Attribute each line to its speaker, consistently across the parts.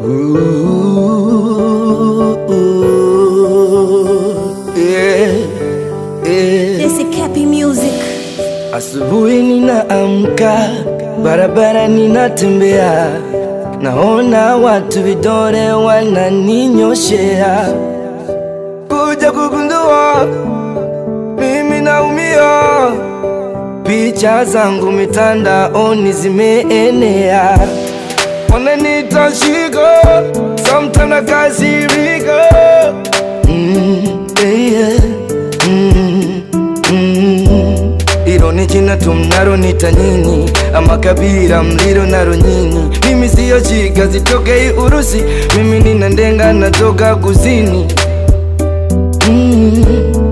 Speaker 1: Ooh, yeah, yeah.
Speaker 2: Jesse Cappy Music.
Speaker 1: Asubuhi ninaamka, barabara ninatembea, naona watu vidole wananinyoshea, kuja kugundua mimi naumia, picha zangu mitandaoni zimeenea, wananiita shigo, sometimes nakasirika mm, yeah, mm, mm. Ilo ni jina tu mnalonita nyinyi, ama kabila mlilo nalo nyinyi. Mimi siyo chiga zitokei Urusi, mimi nina ndenga natoka kusini. Mm.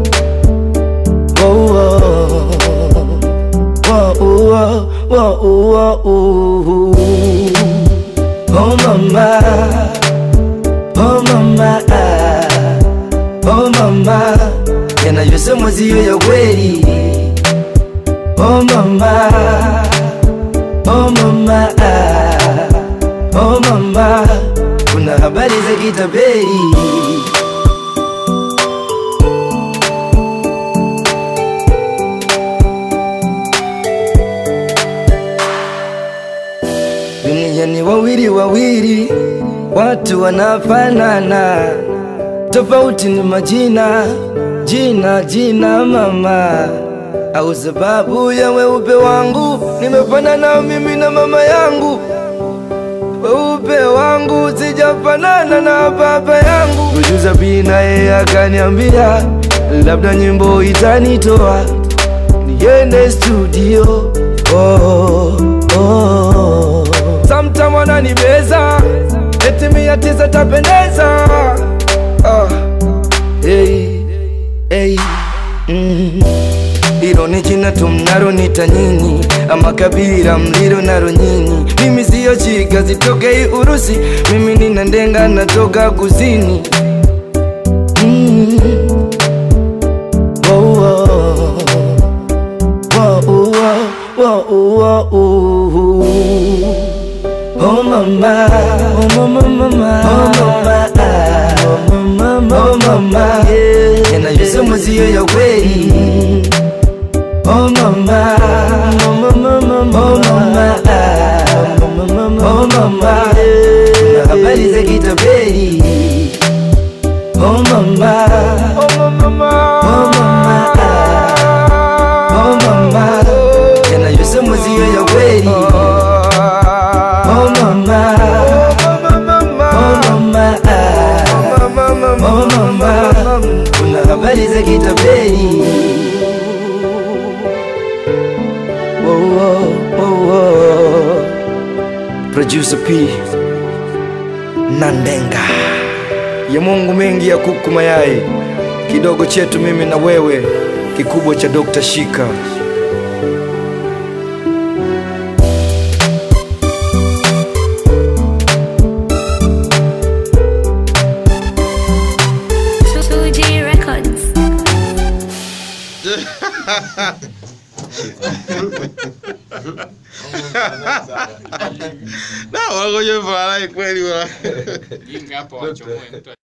Speaker 1: Oh, oh. Oh, oh, oh, oh, oh. Oh, mama, oh mama, oh mama, yanayosemwa siyo ya kweli. Oh mama, oh mama, oh mama, kuna habari za kitapeli. Dunia ni wawili wawili, watu wanafanana, tofauti ni majina, jina jina mama, au sababu ya weupe wangu nimefanana mimi na mama yangu, weupe wangu sijafanana na baba yangu. Producer B naye akaniambia labda nyimbo itanitoa niende studio oh, oh. Sometime wananibeza eti mia tisa tapendeza oh. hey, hey, mm. Ilo ni jina tu mnalonita nyinyi, ama kabila mlilo nalo nyinyi. Mimi siyo chiga zitokei Urusi, mimi nina ndenga natoka kusini mm. oh, oh. Whoa, whoa, whoa, whoa, Oh mama, oh mama, mama, oh mama, oh mama, oh mama, yeah. Yanayosemwa siyo ya kweli. Oh mama, oh mama, mama, oh mama, oh mama, oh mama, yeah. Kuna habari za kitapeli. Oh mama, oh mama, oh mama, oh mama, yanayosemwa siyo ya kweli. Oh mama, oh mama, oh mama, kuna habari za kitapeli. Oh, oh, oh, oh. Producer P Nandenga ya Mungu mengi ya kuku mayai, kidogo chetu mimi na wewe, kikubwa cha Dr. Shika.
Speaker 2: Fuji Records.
Speaker 3: Na wako je fala kweli wala.
Speaker 4: Jinga hapo wachomoe mtu